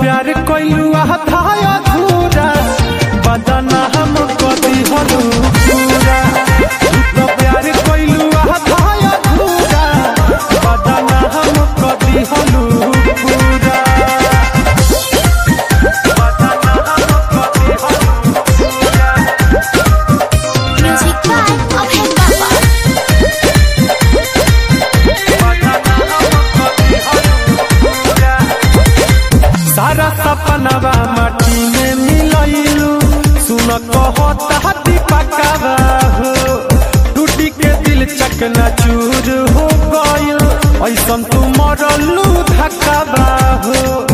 प्यार कैलू आधा अधूरा बदना हम कदी हलू पूरा तू तो प्यार कैलू आधा अधूरा बदना हम कदी हलू पूरा बदना हम कदी हलू पूरा Music by Abhay Baba. सारा सपनवा माटी में मिलैलू सुन कहता दीपकवा हो टूटी के दिल चकना चूर हो गइल ऐसन तू मरलू धक्कावा हो